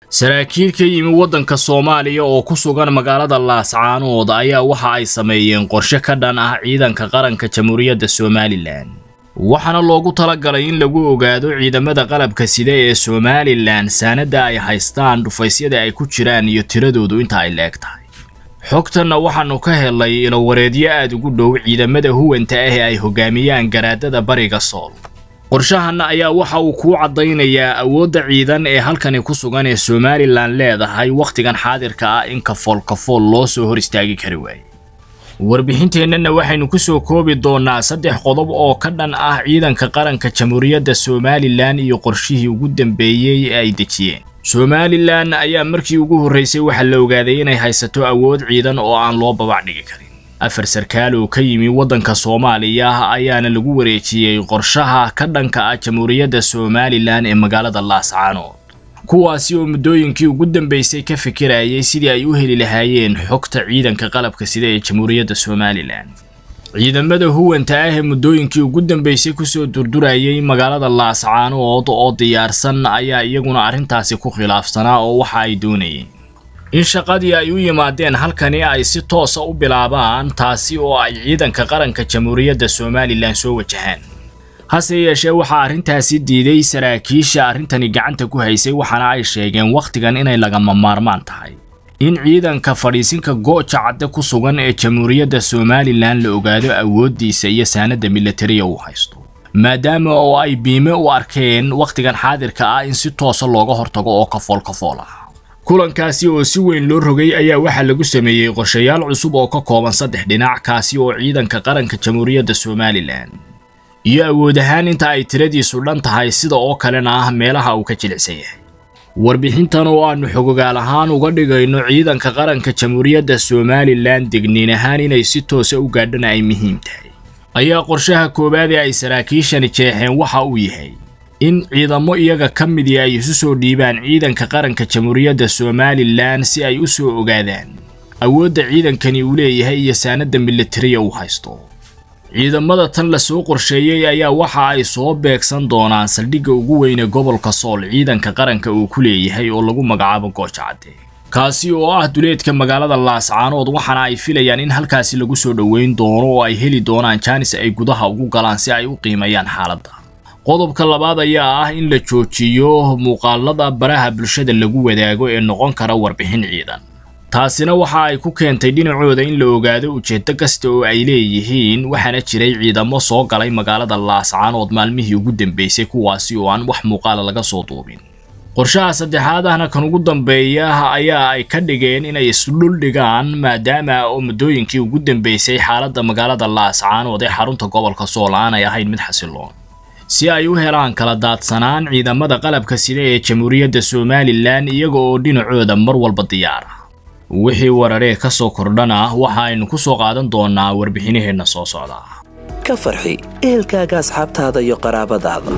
saraakiil ka yimi waddanka soomaaliya oo ku sugan magaalada laascaanood ayaa waxa ay sameeyeen qorshe ka dhan ah ciidanka qaranka jamhuuriyadda somalilan waxaana loogu talagalay in lagu ogaado ciidamada qalabka sida ee somalilan saanadda ay haystaan dhufaysyada ay ku jiraan iyo tiradoodu inta ay leeg tahay xogtanna waxaannu ka helay ilowareedyo aad ugu dhow ciidamada huwanta ah ee ay hogaamiyaan garaadada bariga sool qorshahanna ayaa waxa uu kuu caddaynayaa awoodda ciidan ee halkani ku sugan ee somalilan leedahay wakhtigan xaadirka ah in kafool kafool loo soo hor istaagi kari waaye warbixinteennana waxaynu ku soo koobi doonnaa saddex qodob oo ka dhan ah ciidanka qaranka jamhuuriyadda somalilan iyo qorshihii ugu dambeeyey ee ay dejiyeen somalilan ayaa markii ugu horraysay waxaa la ogaaday inay haysato awood ciidan oo aan loo babac dhigi karin afar sarkaal oo ka yimi waddanka soomaaliya ayaana lagu wareejiyey qorshaha ka dhanka ah jamhuuriyadda somalilan ee magaalada laascaanood kuwaasi oo muddooyinkii ugu dambeysay ka fikirayay sidii ay u heli lahaayeen xogta ciidanka qalabka sida ee jamhuuriyadda somalilan ciidamada huwanta ah ee muddooyinkii ugu dambeysay kusoo durdurayay magaalada laascaanood oo diyaarsan ayaa iyaguna arrintaasi ku khilaafsanaa oo waxa ay doonayeen in shaqadii ay u yimaadeen halkani ay si toosa u bilaabaan taasi oo ay ciidanka qaranka jamhuuriyadda somalilan soo wajahaan hase yeeshee waxaa arrintaasi diiday saraakiisha arrintani gacanta ku haysay waxaana ay sheegeen wakhtigan inay lagama maarmaan tahay in ciidanka fadhiisinka gooja cadde ku sugan ee jamhuuriyadda somalilan la ogaado awooddiisa iyo saanadda militariya uu haysto maadaama oo ay biime u arkeen wakhtigan xaadirka ah in si toosa looga hortago oo kafool kafool ah kulankaasi oo si weyn loo rogay ayaa waxaa lagu sameeyey qorshayaal cusub oo ka kooban saddex dhinac kaasi oo ciidanka qaranka jamhuuriyadda somalilan iyo awood ahaan inta ay tiradiisu dhan tahay sida oo kalena ah meelaha uu ka jilicsan yahay warbixintan oo aannu xogogaal ahaan uga dhigayno ciidanka qaranka jamhuuriyadda somalilan degniin ahaan inay si toosa u gaadhana ay muhiim tahay ayaa qorshaha koowaad ee ay saraakiishani jeexeen waxa uu yahay in ciidamo iyaga ka midii ay isu soo dhiibaan ciidanka qaranka jamhuuriyadda somalilan si ay u soo ogaadaan awoodda ciidankani uu leeyahay iyo saanadda militariya uu haysto ciidamada tan la soo qorsheeyey ayaa waxa ay soo beegsan doonaan saldhigga ugu weyne gobolka sool ciidanka qaranka uu ku leeyahay oo lagu magacaabo gooja cadde kaasi oo ah duleedka magaalada laascaanood waxaana ay filayaan in halkaasi lagu soo dhoweyn doono oo ay heli doonaan jaanis ay gudaha ugu galaan si ay u qiimeeyaan xaaladda qodobka labaad ayaa ah in la joojiyo muuqaalada baraha bulshada lagu wadaago ee noqon kara warbixin ciidan taasina waxa ay ku keentay dhinacooda in la ogaado ujeeddo kasta oo ay leeyihiin waxaana jiray ciidamo soo galay magaalada laascaanood maalmihii ugu dambeysay kuwaasi oo aan wax muuqaala laga soo duubin qorshaha saddexaad ahna kan ugu dambeeya ayaa ay ka dhigeen inay isdhul dhigaan maadaama oo muddooyinkii ugu dambeysay xaaladda magaalada laascaanood ee xarunta gobolka sool aanay ahayn mid xasiloon si ay u helaan kala daadsanaan ciidamada qalabka sida ee jamhuuriyadda somalilan iyaga oo dhinacooda mar walba diyaara wixii wararee ka soo kordhana waxa aynu ku soo qaadan doonnaa warbixinaheenna soo socda ka farxi ehelkaaga asxaabtaada iyo qaraabadaada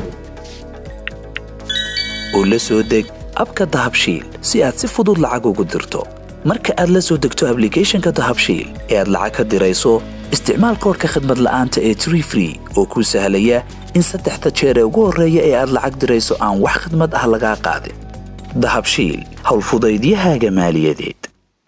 oo la soo deg abka dahabshiil si aad si fudud lacag ugu dirto marka aad la soo degto ablicathonka dahabshiil ee aad lacag ka dirayso isticmaal koorka khadmad la'aanta ee tree free oo kuu sahlaya in saddexda jeer ee ugu horreeya ee aad lacag dirayso aan wax khadmad ah lagaa qaadin dahabshiil howlfudaydiyahaaga maaliyadeed